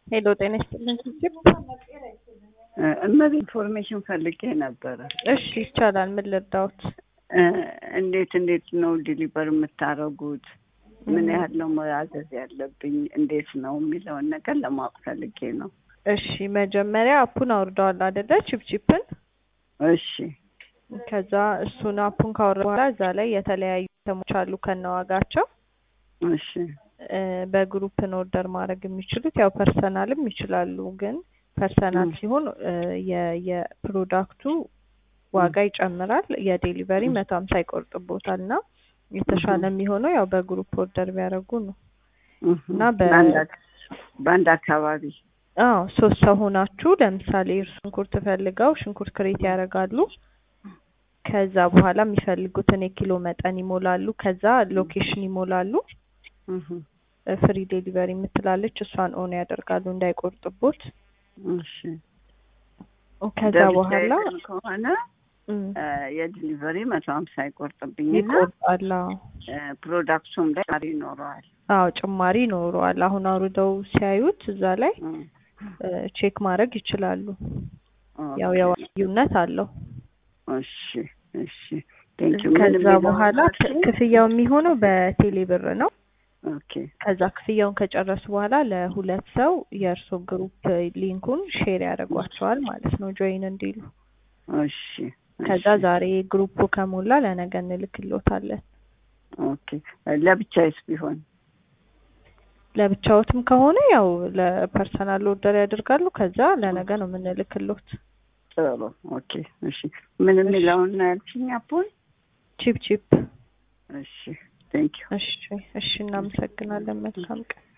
ሄሎ ጤና ይስጥልን ችግር እመቤት ኢንፎርሜሽን ፈልጌ ነበረ። እሺ ይቻላል። ምን ልርዳዎት? እንዴት እንዴት ነው ዲሊቨር የምታደርጉት? ምን ያህል ነው መያዘዝ ያለብኝ? እንዴት ነው የሚለውን ነገር ለማወቅ ፈልጌ ነው። እሺ መጀመሪያ አፑን አውርደዋል አይደለ? ቺፕቺፕን እሺ ከዛ እሱን አፑን ካወረዱ በኋላ እዛ ላይ የተለያዩ ተሞች አሉ ከነዋጋቸው እሺ በግሩፕ ነው ኦርደር ማድረግ የሚችሉት። ያው ፐርሰናልም ይችላሉ፣ ግን ፐርሰናል ሲሆን የፕሮዳክቱ ዋጋ ይጨምራል። የዴሊቨሪ መቶ ሀምሳ ይቆርጥቦታል እና የተሻለ የሚሆነው ያው በግሩፕ ኦርደር ቢያደርጉ ነው እና በአንድ አካባቢ አዎ ሶስት ሰው ሆናችሁ ለምሳሌ ሽንኩርት ፈልገው ሽንኩርት ክሬት ያደርጋሉ። ከዛ በኋላ የሚፈልጉትን የኪሎ መጠን ይሞላሉ። ከዛ ሎኬሽን ይሞላሉ። ፍሪ ዴሊቨሪ የምትላለች እሷን ኦን ያደርጋሉ እንዳይቆርጥቦት። እሺ ከዛ በኋላ ከሆነ የዲሊቨሪ መቶ ሀምሳ ይቆርጥብኝና ይቆርጣል። ፕሮዳክቱም ላይ ጭማሪ ይኖረዋል። አዎ ጭማሪ ይኖረዋል። አሁን አውርደው ሲያዩት እዛ ላይ ቼክ ማድረግ ይችላሉ። ያው ያው ልዩነት አለው። እሺ እሺ ቴንኪው። ከዛ በኋላ ክፍያው የሚሆነው በቴሌ ብር ነው። ኦኬ ከዛ ክፍያውን ከጨረሱ በኋላ ለሁለት ሰው የእርሶ ግሩፕ ሊንኩን ሼር ያደርጓቸዋል ማለት ነው ጆይን እንዲሉ። እሺ ከዛ ዛሬ ግሩፑ ከሞላ ለነገ እንልክሎታለን። ኦኬ ለብቻዬስ ቢሆን ለብቻዎትም ከሆነ ያው ለፐርሰናል ኦርደር ያደርጋሉ። ከዛ ለነገ ነው የምንልክሎት። ጥሩ ኦኬ እሺ። ምን የሚለውን ነው ያልሽኝ? አፑን ቺፕ ቺፕ። እሺ ቴንኪው። እሺ እሺ፣ እናመሰግናለን። መልካም ቀን